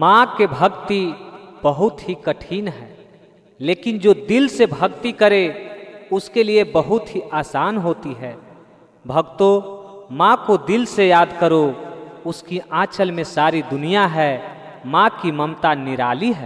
माँ के भक्ति बहुत ही कठिन है लेकिन जो दिल से भक्ति करे उसके लिए बहुत ही आसान होती है भक्तों माँ को दिल से याद करो उसकी आंचल में सारी दुनिया है माँ की ममता निराली है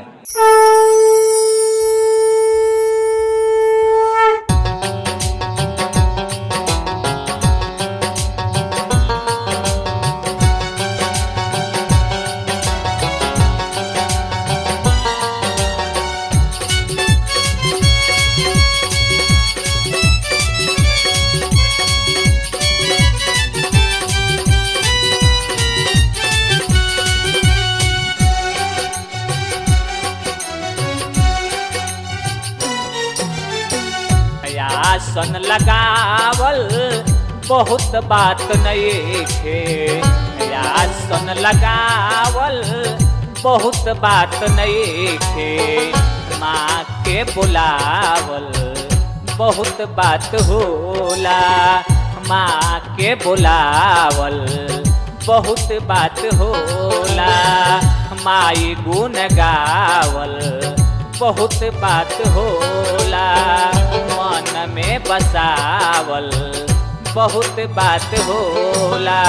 आसन लगावल बहुत बात नहीं थे आसन लगावल बहुत बात नहीं थे माँ के बुलावल बहुत बात होला माँ के बुलावल बहुत बात होला माई गुण गावल बहुत बात होला मन में बसावल बहुत बात होला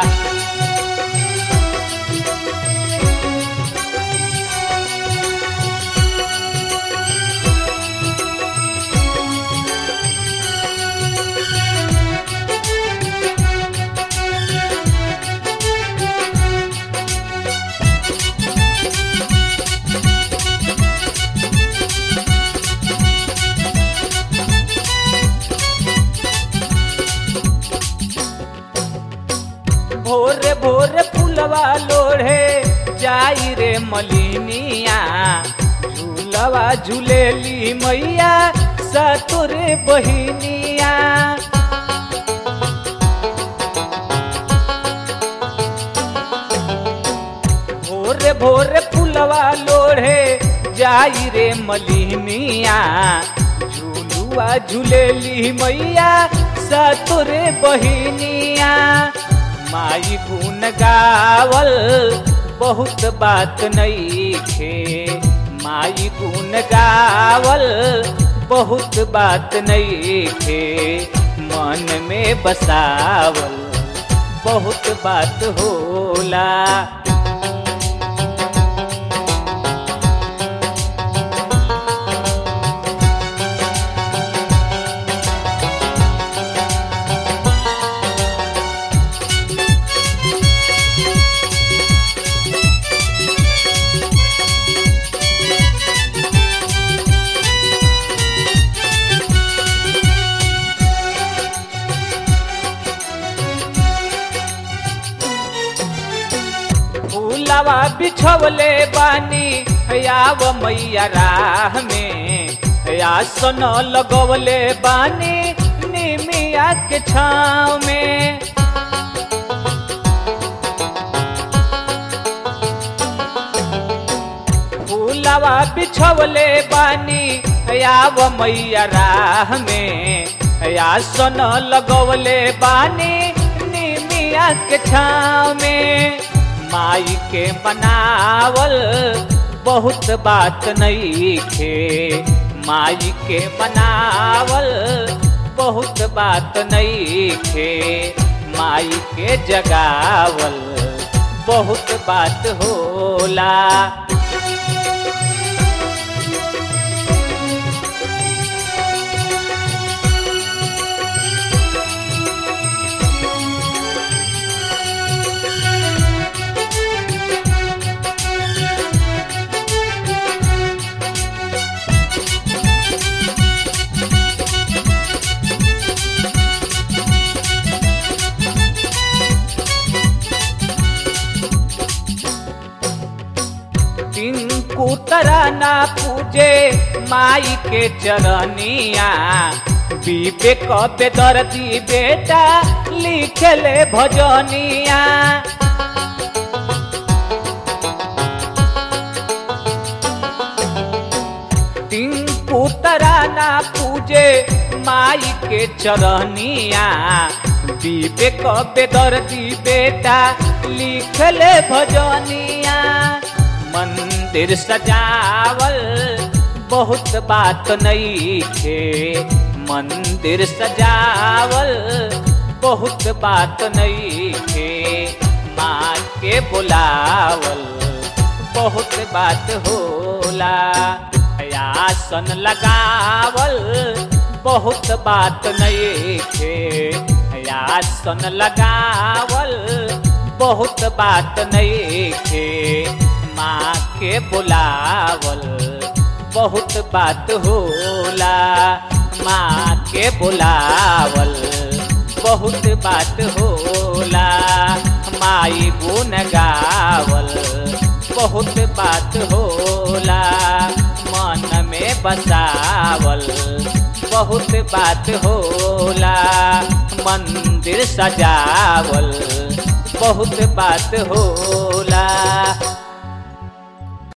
भोरे भोरे फूलवा लोढ़े जाई रे मलिनिया झूलवा झूलेली मैया सतुरे बहिनिया भोरे भोरे फूलवा लोढ़े जाई रे मलिनिया झूलुआ झूलेली मैया सतुरे बहिनिया माई गुण गावल बहुत बात नहीं थे माई गुण गावल बहुत बात नहीं थे मन में बसावल बहुत बात होला फूलवा बिछवले बानी याव मैया राह में आसन लगवले बानी निमिया के छाव में फूलवा बिछवले बानी याव मैया राह में आसन लगवले बानी निमिया के छाव में माई के मनावल बहुत बात नहीं थे माई के मनावल बहुत बात नहीं थे माई के जगावल बहुत बात होला टिंकू तराना पूजे माई के चरनिया विवेक बेदर्दी बेटा लिखले भजनिया टिंकू तराना पूजे माई के चरनिया विवेक बेदर्दी बेटा लिखले भजनिया मन मंदिर सजावल बहुत बात नहीं थे मंदिर सजावल बहुत बात नहीं थे माँ के बुलावल बहुत बात होला आसन लगावल बहुत बात नहीं थे आसन लगावल बहुत बात नहीं थे माँ के बुलावल बहुत बात होला माँ के बुलावल बहुत बात होला माई गुन गावल बहुत बात होला मन में बसावल बहुत बात होला मंदिर सजावल बहुत बात होला